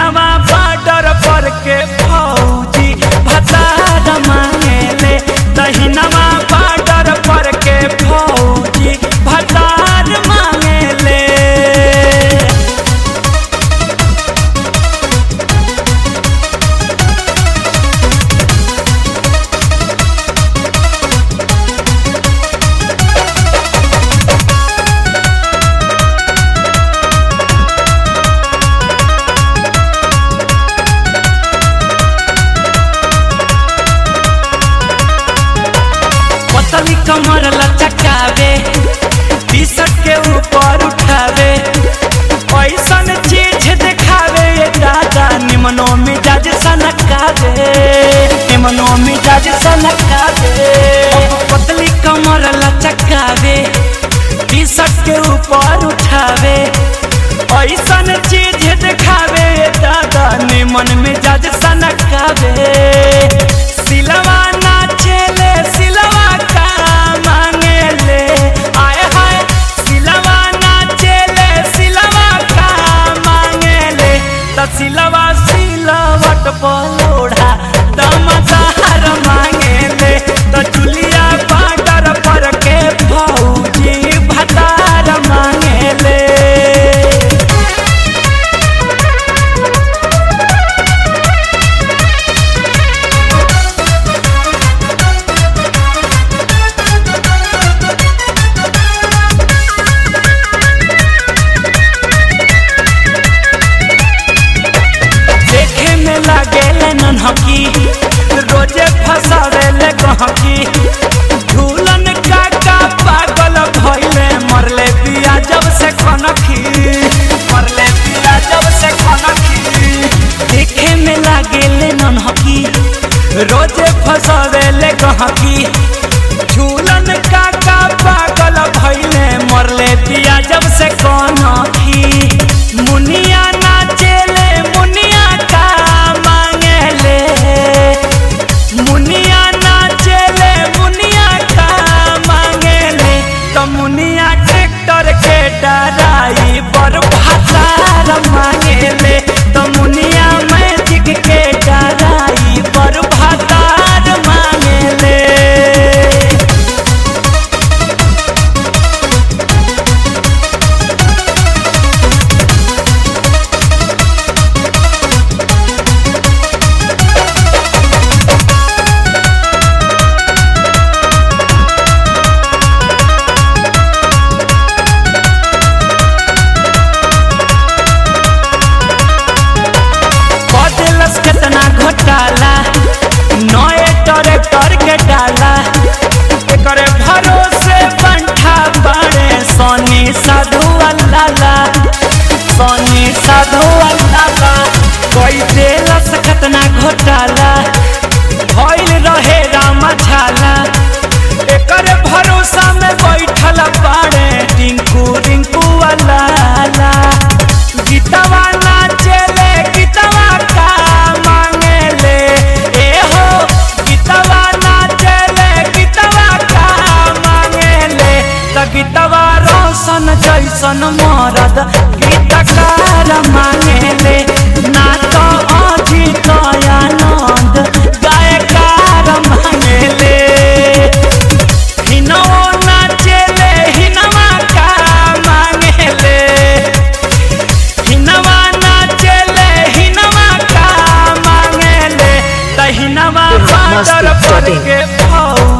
दहिनवा border पर के फौजी भतार मांगेले दहिनवा बॉर्डर पर के फौजी भतार मांगेले पतली कमर लचकावे टी शर्ट के ऊपर उठावे ऐसन चीज दिखावे ये दादा निमनो मिजाज सनकावे निमनो मिजाज सनकावे पतली कमर लचकावे टी शर्ट के ऊपर उठावे ऐसन चीज दिखावे ये दादा निमन मिजाज सनकावे सिलवा नाचेले सिलवा का मांगेले आए हाय सिलवा नाचेले सिलवा का मांगेले त सिलवा सिलवट पलोढ़ा दमदार मांगेले त चुलिया पाटर पर के भौजी भतार मांगेले देखे में लागेले नन्हकी रोजे फसावेले गहकी झूलन काका पागल भइले मरले पिया जब से कनखी मरले पिया जब से कनखी देखे में लागेले नन्हकी रोजे फसावेले गहकी झूलन काका पागल भइले मरले पिया जब से कनखी मुनिया नाचेले मुनिया का मांगेले मुनिया नाचेले मुनिया का मांगेले तो मुनिया ट्रैक्टर के डराई बर भातार मांगेले तो मुनिया मैजिक के डराई बर भातार मांगेले बदलस केतना घोटाला नए ट्रैक्टर के डाला एकरे भरोसे पंठा बाड़े सोनी साधु अल्लाला सोनी साधु अल्लाला कोई देलस केतना घोटाला भइल रहे राम झाला एकरे भरोसा में बैठल बाड़े टिंकू रिंकू अल्लाला गीतवा नाचेले गीतवा का मांगेले ए हो गीतवा नाचेले गीतवा का मांगेले त गीतवा रोशन जैसन मरद गीतकार मांगेले ना तो अजित आनंद गायकार मांगेले हिनो नाचेले हिनवा का मांगेले हिनवा नाचेले हिनवा का मांगेले त हिनवा मस्ती पाटर पर setting. के भौ